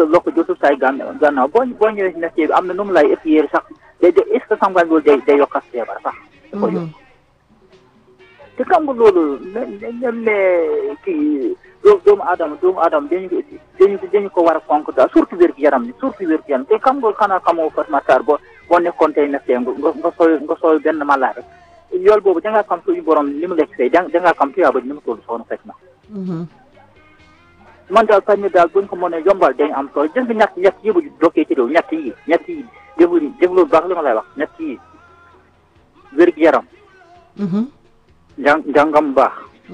lokk jotul saay gàn gànnaaw boo boo ñëwee si métier bi am na nu mu lay épiyéer sax day day est ce que xam nga loolu day day yokkas feebar sax da koy yokk te xam nga loolu ne ne ne kii doomu aadama doomu aadama dañu dañu dañu ko war a fonk daal surtout wér gu yaram ni surtout wér gu yaram te xam nga xanaa xamoo Fatou Matar boo boo nekkoon tey médecin nga nga sooy nga sooy benn malade rek yool boobu da ngaa xam suñu borom li mu lekk fay da ngaa xam tuyaa ba ni mu toll soxna fekk na man daal faj mi daal buñ ko mënee yombal dañu am solo jël bi ñett ñett yi bu dokkee ci réew ñett yi ñett yi déglu déglu baax li ma lay wax ñett yi wér gu yaram njàng njàngam baax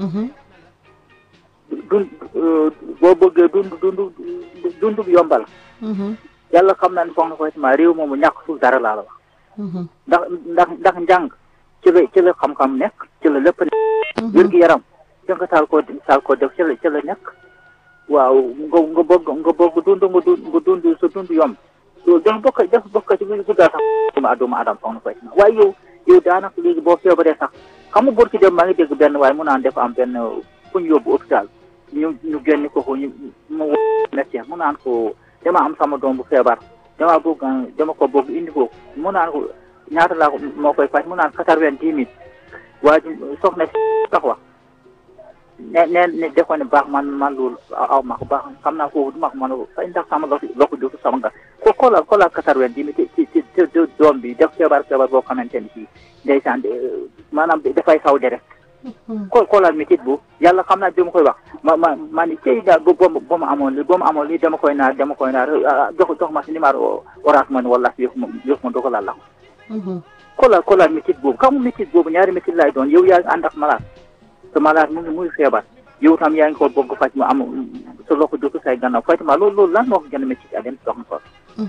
dund boo bëggee dund dund dund bi yombal yàlla xam naa ne soxna Fatima réew moomu ñàkk suuf dara laa la wax ndax ndax ndax njàng ci la ci la xam-xam nekk ci la lépp nekk wér gu yaram ci nga taal koo taal koo def ci la ci la nekk waaw nga nga bëgg nga bëgg dund nga dund nga dund sa dund yomb loolu dafa bokk dafa bokk ci biir guddaal sax doomu doomu aadama soxna Fatima waaye yow yow daanaka léegi boo feebaree sax xam nga bor ki dem maa ngi dégg benn waaye mu naan dafa am benn fu ñu yóbbu hôpital ñu ñu génn ko ko ñu mu médecin mu naan ko dama am sama doom bu feebar dama bëgg dama ko bëgg indi ko mu naan ko ñaata laa ko moo koy faj mu naan quatre-vingt-dix mille waa ji soxna si sax wax ne ne ne def ko ne baax man man loolu aw ma ko baax xam naa foofu du ma ko mën a fay ndax sama lo lo ko jotu sama nga ko xoolal xoolal quatre-vingt-dix mille ci ci ci doom bi def feebar feebar boo xamante ni si ndeysaan maanaam dafay saw de rek xool xoolal métit bu yàlla xam naa dama koy wax ma ma ma ni cey daal ba ba ma amoon li ba ma amoon li dama koy naar dama koy naar jox jox ma si numéro orange man wala yëf ma yëf ma dogalal la ko xoolal xoolal métit boobu xam nga métit boobu ñaari métit lay doon yow yaa ngi ànd ak malade te malade mu ngi muy feebar yow tam yaa ngi ko bëgg faj mu am sa loxo jotu say gannaaw Fatima loolu loolu lan moo ko gën a métti a dem soxna ko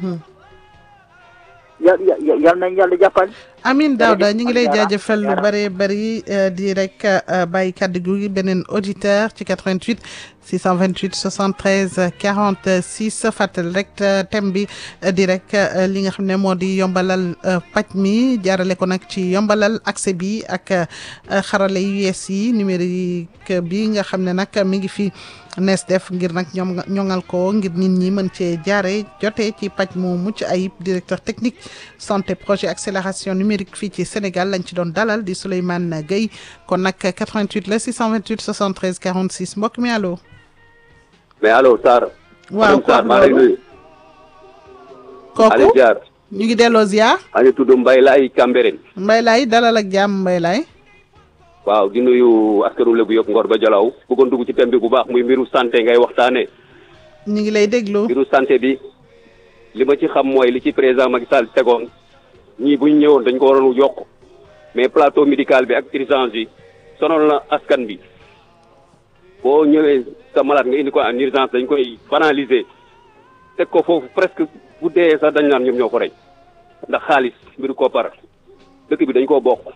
yàlla yàlla nañ yàlla jàppale Amin Daouda ñu ngi lay jaajëfal lu bare bari di rek bàyyi kàddu gi beneen auditeur ci 88 628 73 46 fàttali rek thème bi di rek li nga xam ne moo di yombalal paj mi jaarale ko nag ci yombalal accès bi ak xarale yu yees yi numérique bi nga xam ne nag mi ngi fi nees def ngir nag ñoom ñoŋal ko ngir nit ñi mën cee jaare jotee ci paj mu mucc ayib directeur technique santé projet accélération numérique fii ci Sénégal lañ ci doon dalal di Souleymane Gueye kon nag 88 la 628 73 46 mbokk mi allo. mais allo Sarr. waaw Sarr maa lay nuyu. kooku Aliou Diar. ñu ngi delloo ziar. maa ngi tudd Mbaye Laye Cambérène. Mbaye Laye dalal ak jàmm Mbaye Laye. waaw di nuyu askanu Lebu yëpp Ngor ba Jalaw bëggoon dugg ci thème bi bu baax muy mbiru santé ngay waxtaanee. ñu ngi lay déglu. mbiru santé bi li ma ci xam mooy li ci président Macky Sall tegoon ñii bu ñu ñëwoon dañ ko waroon yokk mais plateau médical bi ak urgence yi sonal na askan bi boo ñëwee sa malade nga indi ko en urgence dañ koy banaliser teg ko foofu presque bu dee sax dañ naan ñoom ñoo ko rey ndax xaalis mbiru koppar dëkk bi dañ koo bokk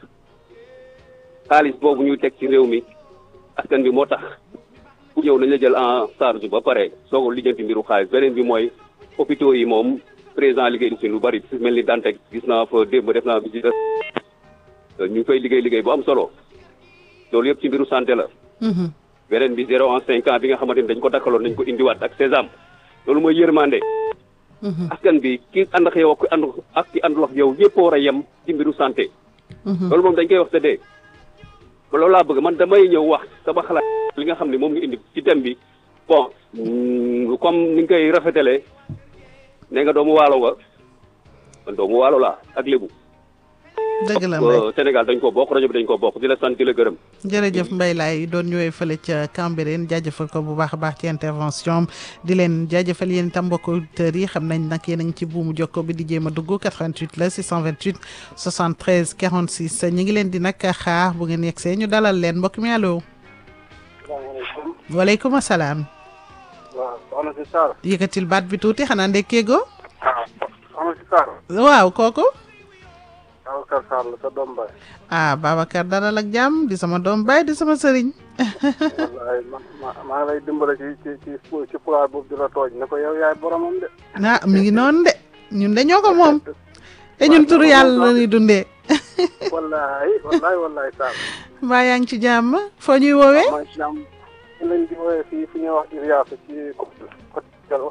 xaalis boobu ñuy teg ci réew mi askan bi moo tax ku ñëw nañ la jël en charge ba pare soo ko lijjanti mbiru xaalis beneen bi mooy hôpitaux yi moom président liggéey si lu bari fi mel ni Dantec gis naa fa démb def naa visite ñu ngi fay liggéey liggéey bu am solo loolu yëpp ci mbiru santé la. beneen bi zéro en cinq ans bi nga xamante ni dañ ko dakkaloon nañ ko indiwaat ak sésame loolu mooy yërmande. askan bi ki ànd ak yow ak ànd ak ki àndul ak yow ñëpp war a yem ci mbiru santé. loolu moom dañ koy wax tëddee. loolu laa bëgg man damay ñëw wax sama xalaat li nga xam ne moom nga indi ci thème bi bon comme ni nga koy rafetalee nee nga doomu waalo nga man doomu waalo laa ak lébu. dëgg la Mbaye Sénégal dañ ko bokk rajo bi dañ ko bokk di la sant di la gërëm. jërëjëf Mbaye Laye doon ñëwee fële ca Cambérène jaajëfal ko bu baax a baax ci intervention di leen jaajëfal yéen itam mbokk auditeurs yi xam nañ nag yéen a ngi ci buumu jokko bi di jéem a dugg 88 la 628 73 46 ñu ngi leen di nag xaar bu ngeen yegsee ñu dalal leen mbokk mi allo. salaamaaleykum. waaleykum salaam. waaw soxna si Sarr. yëkkatil baat bi tuuti xanaa ndekkeego. ah soxna si Sarr. waaw kooku. Babacar Sarr la sa doom baay. ah Babacar dalal ak jàmm di sama doom baay di sama sëriñ. wallaay ma ma maa ngi lay dimbale ci ci ci ci poids boobu di la tooj ne ko yow yaay boromam de. ah mi ngi noonu de ñun de ñoo ko moom te ñun turu yàlla la ñuy dundee. wallaay wallaay wallaay Sarr. mbaa yaa ngi ci jàmm foo ñuy woowee. maa ngi ci jàmm. ñu leen di woowee fii fi ñuy wax Irias ci côté côté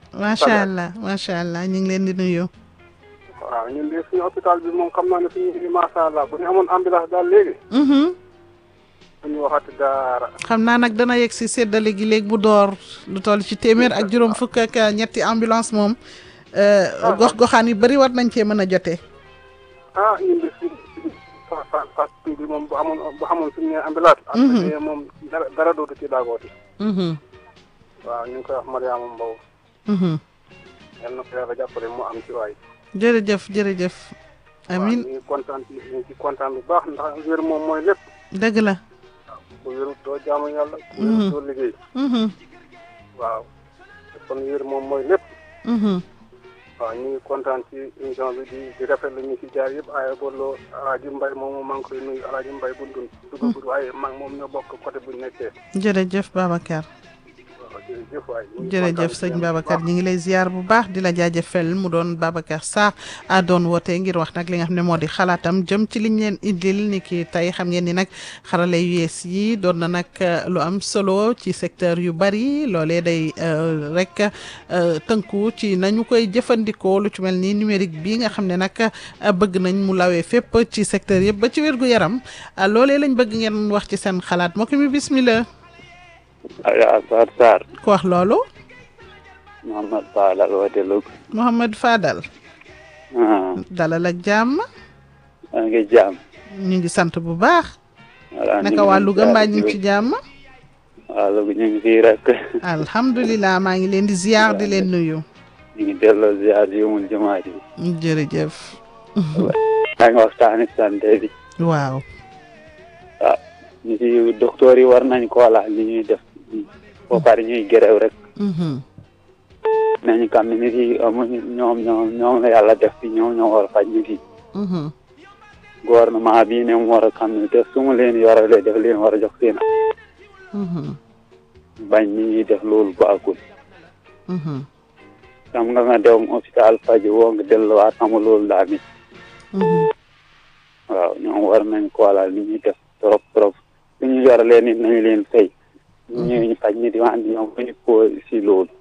macha allah macha allah ñu ngi leen di nuyu. waaw ñun de suñu hôpital bi moom xam naa ne suñu ngi macha allah bu ñu amoon ambulance daal léegi. ñu waxati dara. xam naa nag dana yegg si séddale gi léegi bu door lu toll ci téeméer ak juróom fukk ak ñetti ambulance moom. gox goxaan yu bëri war nañ cee mën a jotee. ah ñun de suñu fa fa fa bi moom bu amoon bu amoon suñu nee ambulance. ak moom dara dara dootu ci daagooti. waaw ñu ngi koy wax Mariama Mbow. yal na ko yàlla jàppale mu am ci waay. jërëjëf jërëjëf. amiin ñu ngi kontaan ci ñu ngi ci kontaan bu baax ndax wér moom mooy lépp. dëgg la. ku wérut doo jaamu yàlla. ku wérut doo liggéey. waaw kon wér moom mooy lépp. waaw ñu ngi kontaan ci émission bi di di rafetlu ñu ci jaar yëpp ay booloo Alaaji Mbay moom maa ngi koy nuyu Alaaji Mbay bu dund dugg waaye maa moom ñoo bokk côté bu ñu nekkee. jërëjëf Babacar. jërëjëf waay jërëjëf sëñ Babacar ñi ngi lay ziar bu baax di la jaajëfal mu doon Babacar Sarr a doon woote ngir wax nag li nga xam ne moo di xalaatam jëm ci liñ leen indil ni ki tey xam ngeen ni nag xarala yu yees yi doon na nag lu am solo ci secteur yu bari loolee day rek tënku ci nañu koy jëfandikoo lu ci mel ni numérique bi nga xam ne nag bëgg nañ mu lawee fépp ci secteur yëpp ba ci wér gu yaram loolee lañ bëgg ngeen wax ci seen xalaat moo ko mi bismillah Aliou Sarr Sarr. ku wax loolu. Mouhamed Fadal woote Louga. Mouhamed Fadal. dalal ak jàmm. maa ngi jàmm. ñu ngi sant bu baax. voilà naka waa Louga mbaa ñu ngi ci jàmm. waa Louga ñu ngi fii rek. alhamdulilah maa ngi leen di ziar di leen nuyu. ñu ngi delloo ziar yi mul jumaat yi. jërëjëf. maa ngi waxtaani santé bi. waaw. waaw ñu ci docteur yi war nañ ko laaj li ñuy def ba pare ñuy gërëw rek. nañu xam ne nit yi amuñu ñoom ñoom ñoom la yàlla def fi ñoom ñoo war a faj nit yi. gouvernement bii ne mu war a xam ne def su mu leen yoralee def leen war a jox seen. bañ ni ñuy def loolu baaxul. xam nga nga dem hôpital faj woo nga delluwaat xamul loolu daa mit waaw ñoom war nañ ko wala li ñuy def trop trop li ñu yoralee nit nañu leen fay. ñu ñëw ñu faj nit yi wante ñoom ñu ko si loolu.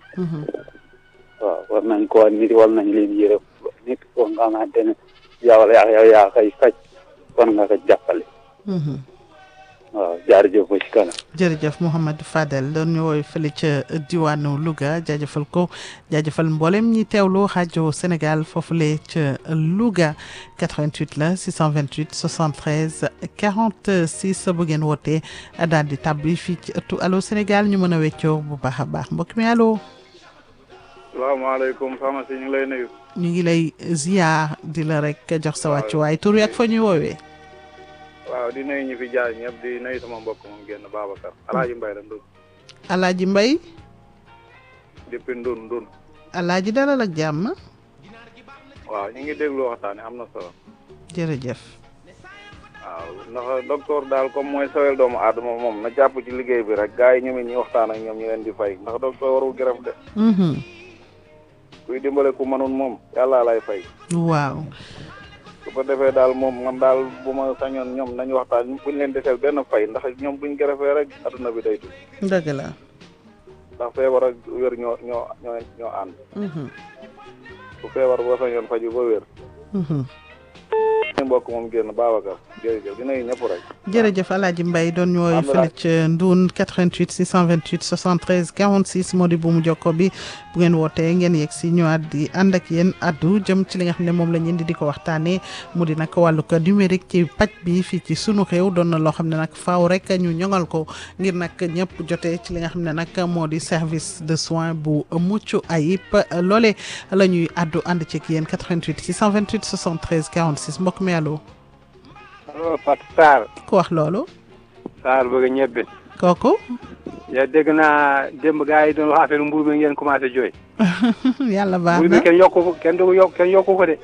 waaw war nañ ko nit war nañ leen yërëm nit ko nga xamante ne yow la yow yaa koy faj kon nga ko jàppale. waaw jaarjëf ba ci kanam. jërëjëf Mouhamed Fadel doon ñu woy fële ca diwaanu Louga jaajëfal ko jaajëfal mboolem ñi teewlu rajo Sénégal foofule ca Louga 88 la 628 73 46 bu ngeen wootee daal di tàbbi fii ci ëttu allo Sénégal ñu mën a weccoo bu baax a baax mbokk mi allo. salaamaaleykum soxna si ñu ngi lay nuyu. ñu ngi lay ziar di la rek jox sa wàccuwaay tur wi ak fa ñuy woowee. waaw di nuyu ñu fi jaar ñëpp di nuyu sama mbokk moom génn Babacar Alaaji Mbay la Ndun. Alaaji Mbay. depuis Ndun Ndun. Alaaji dalal ak jàmm. waaw ñu ngi déglu waxtaan am na solo. jërëjëf. waaw ndax docteur daal comme mooy sawel doomu aadama moom na jàpp ci liggéey bi rek gars yi ñu ñu waxtaan ak ñoom ñu leen di fay ndax docteur warul gërëm de. kuy dimbale ku mënul moom yàlla lay fay. waaw. su ko defee daal moom man daal bu ma sañoon ñoom nañu waxtaan buñ leen deseel benn fay ndax ñoom buñ gërëfee rek adduna bi day tudd. dëgg la. ndax feebar ak wér ñoo ñoo ñoo ñoo ànd. bu feebar boo sañoon faju ba wér. ñu mbokk moom génn Babacar jërëjëf dina ñëpp rek. jërëjëf Alaaji Mbaye doon ñooy fële ca Ndoun 88 628 73 46 moo di bu mu jokko bi bu ngeen wootee ngeen yegg si ñëwaat di ànd ak yéen addu jëm ci li nga xam ne moom la ñu indi di ko waxtaanee mu di nag wàllu ko numérique ci paj bi fii ci sunu réew doon na loo xam ne nag faaw rek ñu ñoŋal ko ngir nag ñëpp jotee ci li nga xam ne nag moo di service de soins bu mucc ayib loole la ñuy addu ànd ci ak yéen 88 628 73 46 mbokk mi allo. allo Fatou Sarr. ku wax loolu. Sarr bëgg ñebbe. kooku. ya dégg naa démb gars yi doon wax affaire mburu mi ngeen commencé jooy. yàlla baax na mburu mi kenn yokku ko kenn du yokk kenn yokku ko de.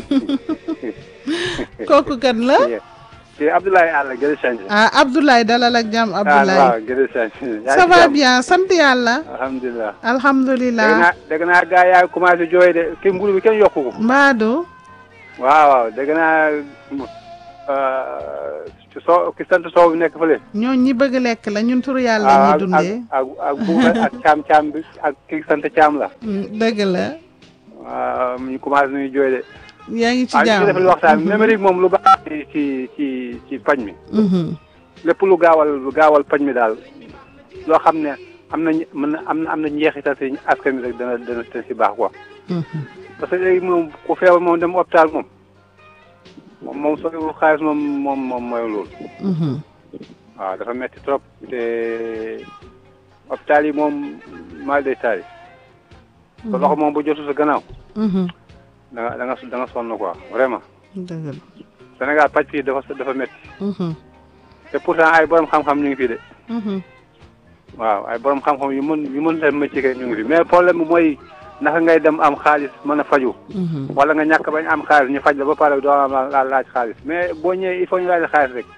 kooku kan la. ci Abdoulaye Alla Gëri Sanj. ah Abdoulaye dalal ak jàmm Abdoulaye. waaw Gëri Sanj. ça va bien sant yàlla. alhamdulilah. alhamdulilah. dégg naa dégg naa gars yaa commencé jooy de ki mburu mi kenn yokku ko. Mbadou. waaw waaw dégg naa ci soo ki sant soow bi nekk fële. ñooñu ñi bëgg lekk la ñun turu yàlla la ñuy dundee. ak ak ak ak caam caam bi ak ki sant caam la. dëgg la. waaw ñu commencé nuyu jooy de. yaa ngi ci waaw jàmm ñu defal waxtaan bi numérique moom lu baax ci ci ci ci pañ mi. lépp lu gaawal lu gaawal pañ mi daal loo xam ne am na mën na am na am na njeexital si askan wi rek dana dana dana si baax quoi. parce que léegi moom ku feebar moom dem hôpital moom moom moom soo xaalis moom moom moom mooy loolu. waaw dafa metti trop te hôpital yi moom mal day taal yi. te loxo moom bu jotul sa gannaaw. da nga da nga da nga sonn quoi vraiment. dëgg la. Sénégal pàcc fii dafa dafa metti te pourtant ay borom xam-xam ñu ngi fii de. waaw ay borom xam-xam yu mën yu mën seen métier kay ñu ngi fi mais problème bi mooy naka ngay dem am xaalis mën a faju wala nga ñàkk bañ am xaalis ñu faj la ba pare doo am la laaj xaalis mais boo ñëwee il faut ñu laaj la xaalis rek.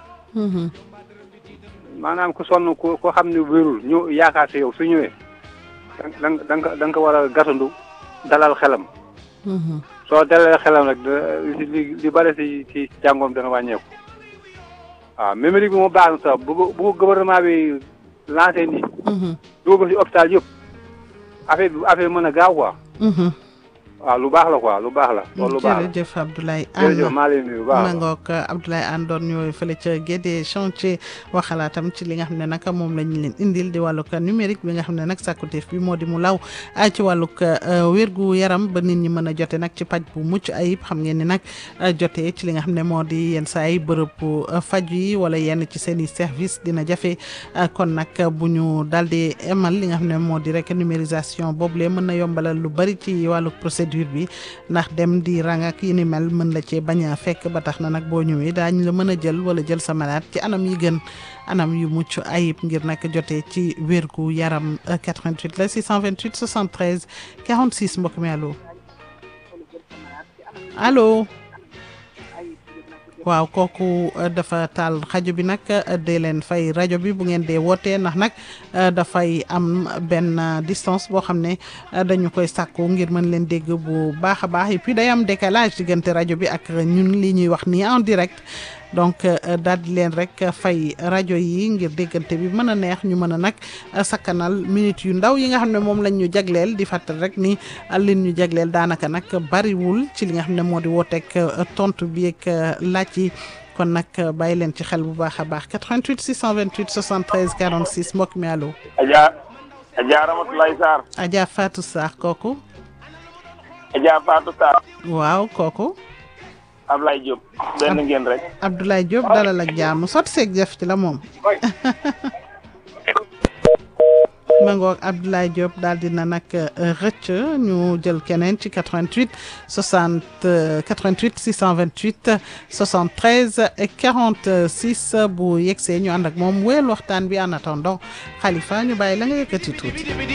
maanaam ku sonn ku ko xam ne wérul ñu yaakaar si yow su ñëwee da nga da nga da nga ko war a gatandu dalal xelam. soo dalalee xelam rek li li bëri si ci jàngoom dana wàññeeku. waaw numérique bi moo baax na sax bu bu gouvernement bi lancé nii. dugal si hôpital yëpp affaire bi affaire mën a gaaw quoi. waaw lu baax la quoi lu baax la. loolu lu baax la jërëjëf Abdoulaye Anne jërëjëf maa leen nuyu bu baax ma ngoog Abdoulaye Anne doon ñëw fële ca Guédé chantier waxalaatam ci li nga xam ne nag moom la ñu leen indil di wàllug numérique bi nga xam ne nag sàkkuteef bi moo di mu law ci wàllug wérgu yaram ba nit ñi mën a jote nag ci paj bu mucc ayib xam ngeen ni nag jotee ci li nga xam ne moo di yenn saa yi bërëb faj yi wala yenn ci seen i service dina jafe kon nag bu ñu daal di emal li nga xam ne moo di rek numérisation boobule mën na yombalal lu bari ci wàllug procédure bi ndax dem di rang ak yi ni mel mën la cee bañ a fekk ba tax na nag boo ñëwee daañu la mën a jël wala jël sa malade ci anam yi gën anam yu mucc ayib ngir nag jotee ci wérgu yaram 88 la 628 73 46 mbokk mi allo allo waaw kooku dafa taal rajo bi nag dee leen fay rajo bi bu ngeen dee wootee ndax nag dafay am benn distance boo xam ne dañu koy sàkku ngir mën leen dégg bu baax a baax et puis day am décalage diggante rajo bi ak ñun li ñuy wax nii en direct donc daal di leen rek fay rajo yi ngir déggante bi mën a neex ñu mën a nag sakkanal minutes yu ndaw yi nga xam ne moom lañ ñu jagleel di fàttal rek ni lin ñu jagleel daanaka nag bariwul ci li nga xam ne moo di wooteeg tontu bi ak laaj yi kon nag bàyyi leen ci xel bu baax a baax 88 628 73 46 mbokk mi allo. Adja Adja Ramatulaye Sarr. Adja Fatou Sarr kooku. Adja Fatou Sarr. waaw kooku. Ablaye Diop. benn ngeen rek. Abdoulaye Diop dalal ak jàmm sot seeg jëf ci la moom. ma ngoog Abdoulaye Diop daal dina nag rëcc ñu jël keneen ci 88 60 88 628 73 46 bu yegsee ñu ànd ak moom wéyal waxtaan bi en attendant Khalifa ñu bàyyi la nga yëkkati tuuti.